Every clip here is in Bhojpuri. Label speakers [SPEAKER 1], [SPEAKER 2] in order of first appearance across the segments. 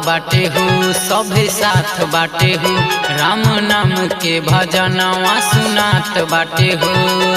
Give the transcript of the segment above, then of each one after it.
[SPEAKER 1] बाटे हो सभे साथ बाटे हो राम नाम के भजनवा सुनात बाटे हो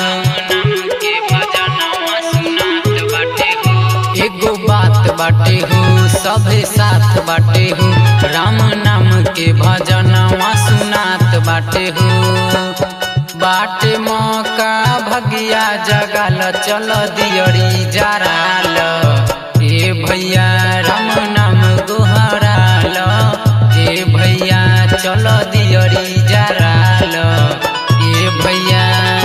[SPEAKER 1] एगो बात बाटे हो सभे साथ बाटे हो राम नाम के भजनवा सुनात बाटे हो बाटे मौका भगिया जगाल चल दियरी जराल ए भैया राम नाम गोहराल ए भैया चल दियरी जराल ए भैया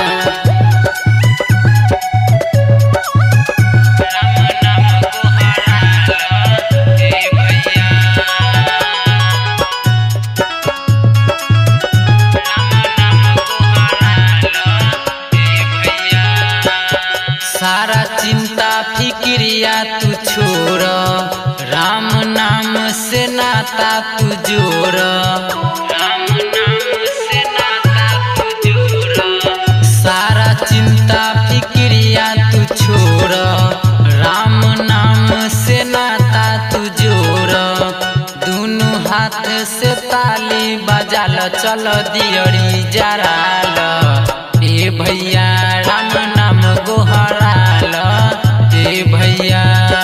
[SPEAKER 1] सारा चिंता फिक्रिया तू छोड़ राम नाम से नाता तू जोड़ राम नाम से नाता तू जोड़ सारा चिंता फिक्रिया तू छोड़ राम नाम से नाता तू जोड़ दोनों हाथ से ताली बजाल चल दियरी जराल ए भैया राम नाम गोहराल ए भैया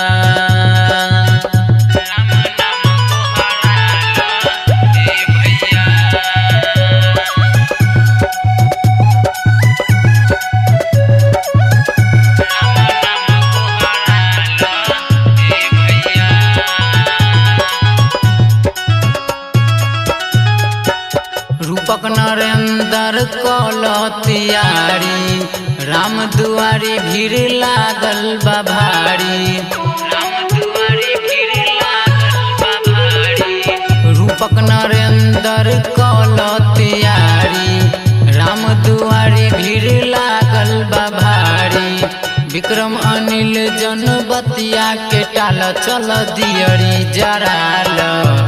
[SPEAKER 1] राम नाम गोहराल ए भैया रूपक नरेंद्र कल तियारी राम दुआरी भीड़ लागल बा भारी राम दुआरी भीड़ लागल बा भारी रूपक नरेंद्र कल तियारी राम दुआरी भीड़ लागल बा भारी विक्रम अनिल जन बतिया के टाल चल दियरी जराल